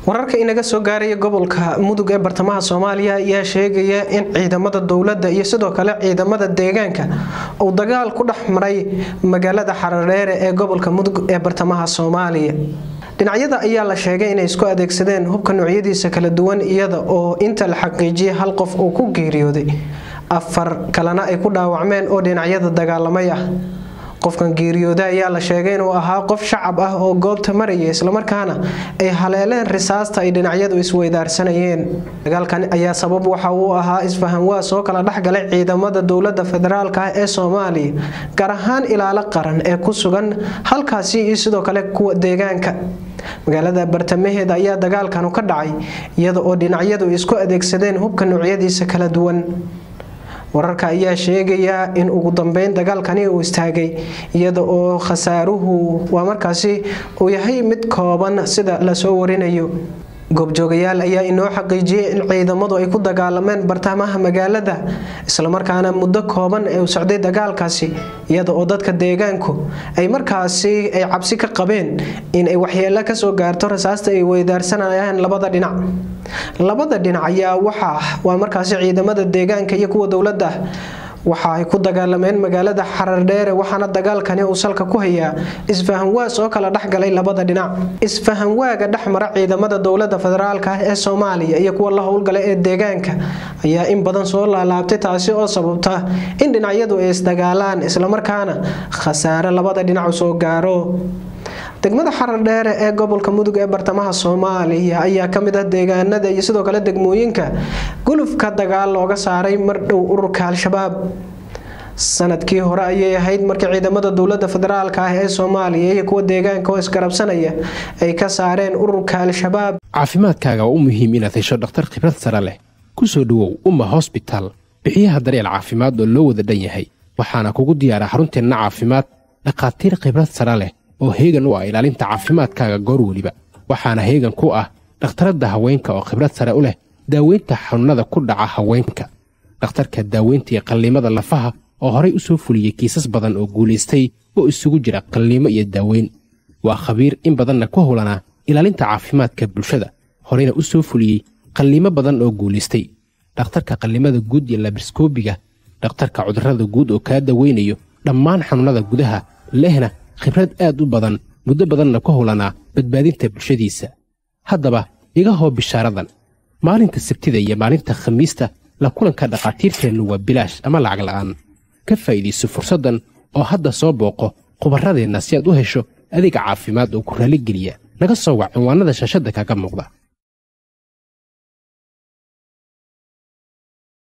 wararka inaga soo gaaraya gobolka mudug ee bartamaha soomaaliya ayaa sheegaya in ciidamada dowladda iyo sidoo kale ciidamada deegaanka uu dagaal ku dhex maray magaalada xaradheere ee gobolka mudug ee bartamaha soomaaliya dhinacyada ayaa la sheegay inay isku adeegsadeen hubka noocyadiisa kala duwan iyada oo inta la xaqiijiyay hal qof uu ku geeriyooday afar kalena ay ku dhaawacmeen oo dhinacyada dagaalamay ah qofkan geeriyooda ayaa la sheegay inuu ahaa qof shacab ah oo goobta maraya islamarkaana ay haleeleen risaasta ay dhinacyadu isweydaarsanayeen dagaalkan ayaa sabab waxa uu ahaa isfahanwaas oo kala dhexgalay ciidamada dowlada federaalk ah ee soomaaliya gaar ahaan ilaalo qaran ee ku sugan halkaasi iyo sidoo kale kuwa deegaanka magaalada bartamaheeda ayaa dagaalkanu ka dhacay iyada oo dhinacyadu isku adeegsadeen hubka noocyadiisa kala duwan wararka ayaa sheegaya in ugu dambeyn dagaalkani uu istaagay iyada oo khasaaruhu waa markaasi uu yahay mid kooban sida lasoo warinayo goobjoogayaal ayaa inoo xaqiijiyay in ciidamadu ay ku dagaalameen bartamaha magaalada islamarkaana muddo kooban ee u socday dagaalkaasi iyada oo dadka deegaanku ay markaasi ay cabsi ka qabeen in ay waxyeelo kasoo gaarto rasaasta ay weydaarsanayaan labada dhinac labada dhinac ayaa waxaa waa markaasi ciidamada deegaanka iyo kuwa dowladda waxa ay ku dagaalameen magaalada xarardheere waxaana dagaalkani uu salka ku hayaa isfahanwaas oo kala dhexgalay labada dhinac isfahanwaaga dhexmara ciidamada dowlada federaalk ah ee soomaaliya iyo kuwa la howlgala ee deegaanka ayaa in badan soo laalaabtay taasi oo sababta in dhinacyadu ay isdagaalaan islamarkaana khasaare labada dhinac soo gaaro degmada xarardheere ee gobolka mudug ee bartamaha soomaaliya ayaa kamid ah deegaanada iyo sidoo kale degmooyinka gulufka dagaal looga saaray mardhow ururka al-shabaab sanadkii hore ayay ahayd markii ciidamada dowlada federaalk ah ee soomaaliya iyo kuwa deegaanka oo isgarabsanaya ay ka saareen ururka al-shabaab caafimaadkaaga waa u muhiim inaad hesho dhakhtar khibrad sare leh ku soo dhowow umma hosbitaal bixiyaha daryeel caafimaad oo loo wada dhan yahay waxaana kugu diyaara xarunteenna caafimaad dhakhaatiir khibrad sare leh oo heegan u ah ilaalinta caafimaadkaaga goor weliba waxaana heegan ku ah dhakhtaradda haweenka oo khibrad sare u leh daaweynta xanuunnada ku dhaca haweenka dhakhtarka daaweynta iyo qalliimada lafaha oo horay u soo fuliyey kiisas badan oo guulaystay oo isugu jira qalliimo iyo daaweyn waa khabiir in badanna ku howlanaa ilaalinta caafimaadka bulshada horeyna u soo fuliyey qalliimo badan oo guulaystay dhakhtarka qallimada guud iyo labriskoobiga dhakhtarka cudurrada guud oo kaa daweynayo dhammaan xanuunnada gudaha lehna khibrad aad u badan muddo badanna ku howlanaa badbaadinta bulshadiisa haddaba iga hoo bishaaradan maalinta sabtida iyo maalinta khamiista la kulanka dhakhaatiirteennu waa bilaash ama lacag la'aan ka faa'iidayso fursaddan oo hadda soo booqo khubarradeenna si aad u hesho adeega caafimaad oo ku raalligeliya naga soo wac cinwaannada shaashadda kaaga muuqda